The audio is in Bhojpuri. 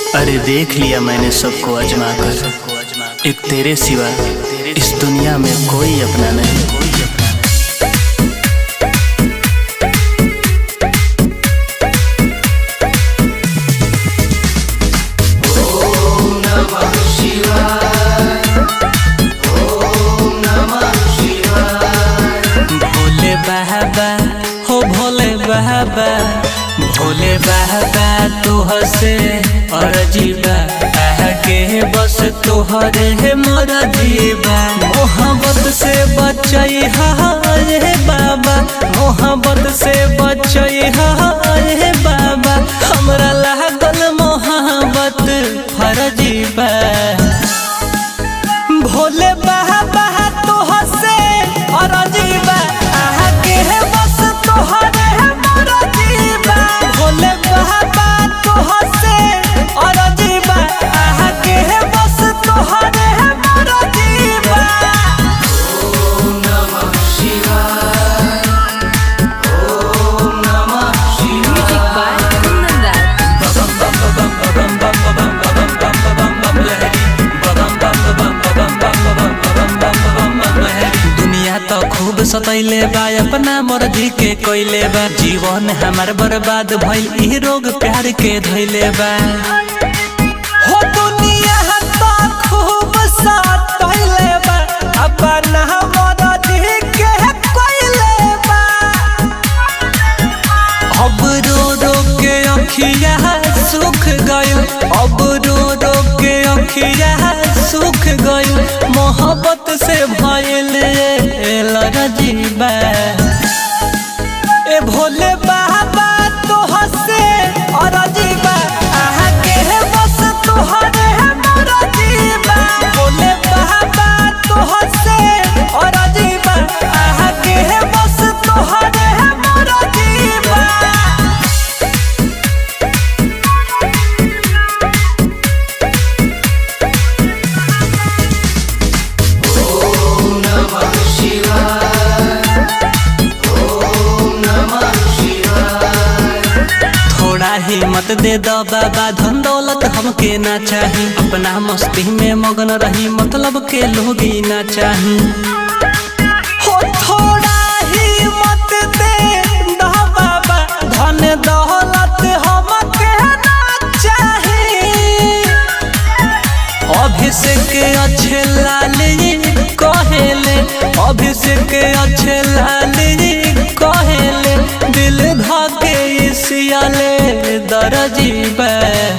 अरे देख लिया मैंने सबको अजमा कर एक तेरे सिवा इस दुनिया में कोई अपना नहीं कोई अपना भोले बाबा हो भोले बाबा भोले बाबा तुह से अरजीबा आगे बस तुहरे मोर जीवा मोहब्बत से बचई रे बाबा मोहब्बत से बचई रे बाबा हमरा लागल मोहब्बत फरजीबा भोले बाबा तुह से अरजीबा आगे है बस तुहरे मोर जीवा भोले बाबा तुह से अरजीबा आगे है बस तुहरे मोर जीवा Music by Kundan दुनिया तो खूब सतैले बा अपना मर्जी के कोइले बा जीवन हमार बर्बाद भइल ई रोग प्यार के धइले बा हो दुनिया तो खूब सतैले बा अपना मर्जी के कोइले बा अब रो रो के अखिया सुख गयो अब रो रो के अखिया सुख गयो मोहब्बत से भइल लरजीबा ए भोले बाबा तोह से अरजीबा आहा के है बस तोहरे है मोर जीवा भोले बाबा तोह से अरजीबा आहा के है बस तोहरे है मोर जीवा थोड़ा हिम्मत दे दो बाबा धन दौलत हमके ना चाही अपना मस्ती में मगन रही मतलब के लोग ही ना चाही हो थोड़ा हिम्मत दे दो बाबा धन दौलत हमके ना चाही अभिषेक अच्छे लाली कहेले अभिषेक अच्छे लाली कहेले दिल धके सियाले दरजीबा